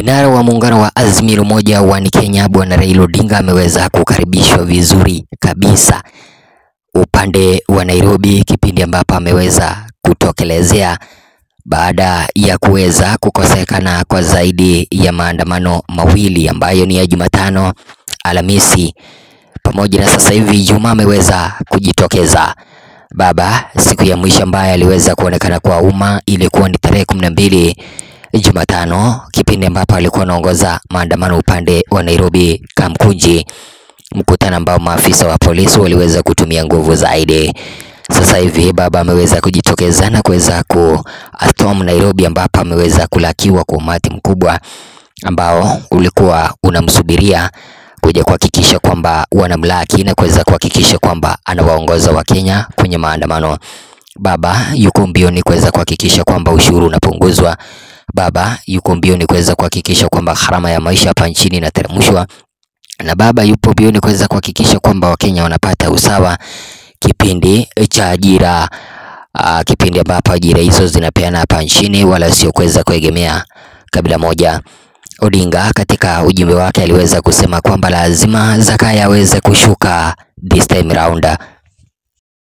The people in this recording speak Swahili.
Kinara wa muungano wa Azimio Moja One Kenya Bwana Raila Odinga ameweza kukaribishwa vizuri kabisa upande wa Nairobi, kipindi ambapo ameweza kutokelezea baada ya kuweza kukosekana kwa zaidi ya maandamano mawili ambayo ni ya Jumatano, Alhamisi pamoja na sasa hivi Ijumaa ameweza kujitokeza. Baba siku ya mwisho ambaye aliweza kuonekana kwa umma ilikuwa ni tarehe kumi na mbili Jumatano, kipindi ambapo alikuwa anaongoza maandamano upande wa Nairobi Kamkunji, mkutano ambao maafisa wa polisi waliweza kutumia nguvu zaidi. Sasa hivi baba ameweza kujitokeza na kuweza kuatom Nairobi, ambapo ameweza kulakiwa kwa umati mkubwa ambao ulikuwa unamsubiria kuja kuhakikisha kwamba wanamlaki na kuweza kuhakikisha kwamba anawaongoza Wakenya kwenye maandamano. Baba yuko mbioni kuweza kuhakikisha kwamba ushuru unapunguzwa. Baba yuko mbioni kuweza kuhakikisha kwamba gharama ya maisha hapa nchini inateremshwa, na baba yupo mbioni kuweza kuhakikisha kwamba Wakenya wanapata usawa kipindi cha ajira, uh, kipindi ambapo ajira hizo zinapeana hapa nchini wala sio kuweza kuegemea kabila moja. Odinga katika ujumbe wake aliweza kusema kwamba lazima Zakayo aweze kushuka this time round.